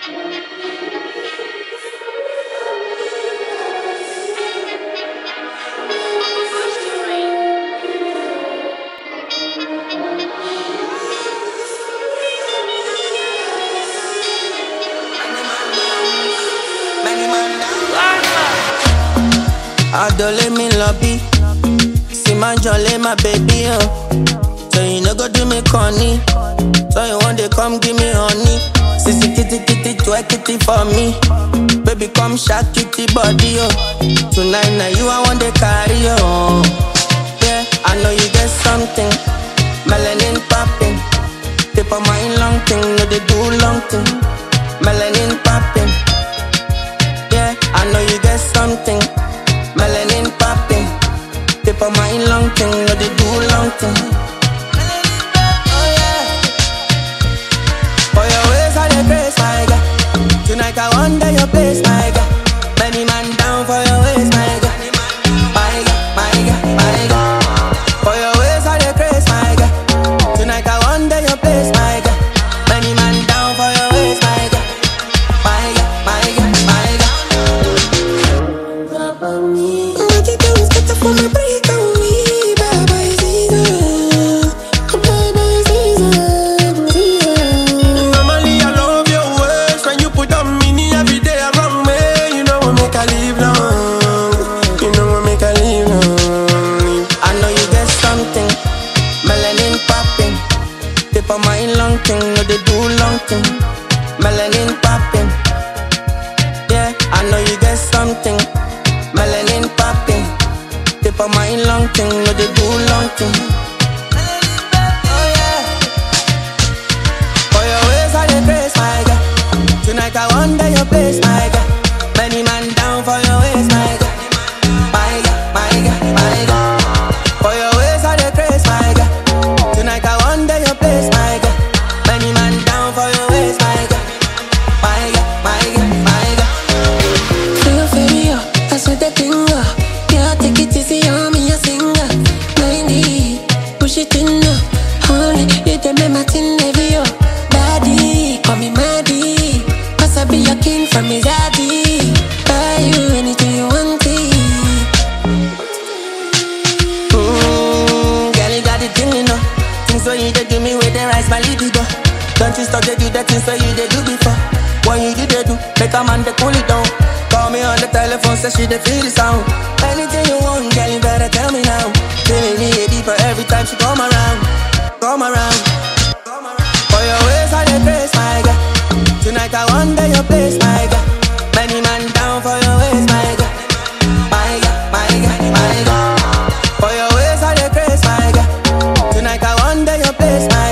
Adole me lobby. See my jolly, my baby, oh. So you no go do me corny. So you want to come give me honey. Sissy kitty kitty, twerk kitty for me. Baby, come shake kitty body, oh. Tonight, now you I want to carry, oh. Yeah, I know you get something. Melanin popping. Tip of my long thing, no they do long thing. Melanin popping. Yeah, I know you get something. Melanin popping. Tip of my long thing, no they do long thing. Oh yeah. For your ways I dey grace, my God. Tonight I wonder your place, my God. Many man down for your ways, my God. My God, my God, my God. For your ways I dey grace, my God. Tonight I wonder your place, my God. Many man down for your ways, my God. My God, my God, my God. What you do is get the phone and break on me, Baba is easy. Baba is easy. Normally I love your ways when you put on me every day around me. You know we make I live long. You know we make I live long. I know you get something. Melanin popping. Tip of my long thing, no they do long thing. Melanin popping. Yeah, I know you get something. Melanin popping. Tip of my long thing, no they do long thing. Oh yeah. For your ways I dey grace, my God. Tonight I wonder your place, my God. Many man down for your ways, my God. My God, my God, my God. For your ways I dey grace, my God. Tonight I wonder your place, my God. Many man down for your ways, my God. My God, my God, my God. Feel inferior, that's what they think of. Yeah, take it easy on me, a singer. 90, push it in now. Only you the make my thing heavy, oh. Daddy, call me Maddie. Cause I be your king from his daddy. Buy you anything you want, it. Mmm, girl, you got the thing, you know. Things so you they do me with the rise my libido. Don't you stop to do the things so you they do before. When you do they do, make a man they cool it down. Call me on the telephone, say she they feel the sound. Anything you want, girl, you better tell me now. Feeling me deeper every time she come around, come around. For your ways I dey grace, my God. Tonight I wonder your place, my God. Many man down for your ways, my God. My God, my God, my God. For your ways I dey grace, my God. Tonight I wonder your place, my